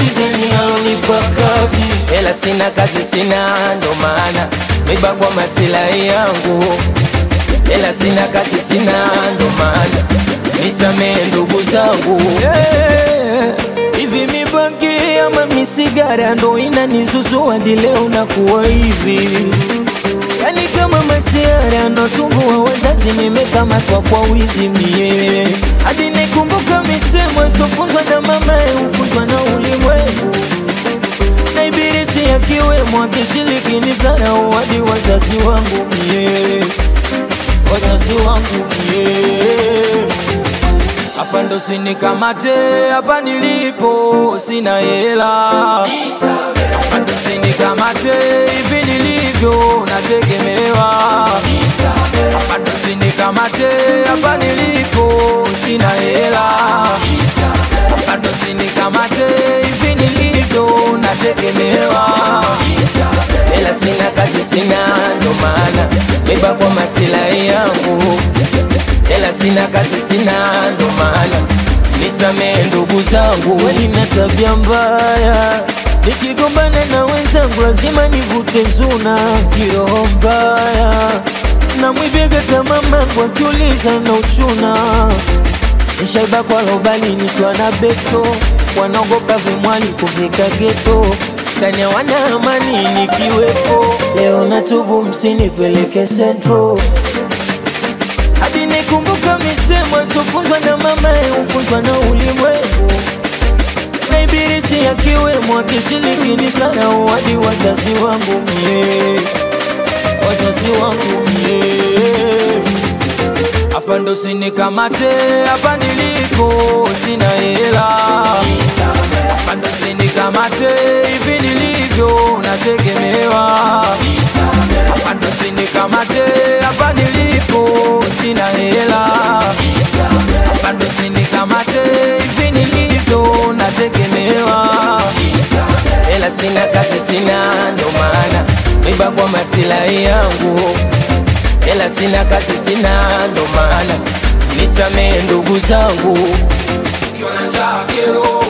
sizeni alonipa kazi hela sina kazi sina ndo maana miba kwa masilahi yangu hela sina kazi sina ndo maana nisamee ndugu zangu yeah. hivi mibangi ama misigara ndo inanizuzua hadi leo nakuwa hivi yani kama masiara nasumbua wazazi nimekamatwa kwa wizi mie hadi nikumbuka misemo isofunzwa na mama hufunzwa na ulimwengu na ibilisi akiwemo akishiriki zarau hadi wazazi wangu mie wazazi wangu mie hapa ndo sinikamate hapa nilipo sina hela hapa ndo sinikamate hivi nilivyo nategemewa hapa ndo sinikamate hapa nilipo sina hela hapa ndo sinikamate hivi nilivyo nategemewa hela sina kazi sina ndo maana miba kwa masilahi yangu hela sina kazi sina ndo maana nisamee ndugu zangu walina tabia mbaya nikigombana na wenzangu lazima nivute zuna kiroho mbaya na mwibega tamamangu akiuliza na uchuna nishaiba kwa lobali nikiwa na beto wanaogopa vimwali kufika geto tania wana amani nikiwepo leo natubu msinipeleke sentro hadi nikumbuka misemo isofunzwa na mama hufunzwa na ulimwengu na ibilisi akiwemo akishiriki ni sana hadi wazazi wangu mie wazazi wangu mie afa ndo sinikamate hapa nilipo sina hela afa ndo sinikamate hivi nilivyo nategemewa afa ndo sinikamate hapa nilipo sina hela afa ndo sinikamate hivi nilivyo nategemewa hela sina kazi sina ndo maana miba kwa masilahi yangu hela sina kazi sina ndo maana nisamee ndugu zangu Ukiwa na njaa kero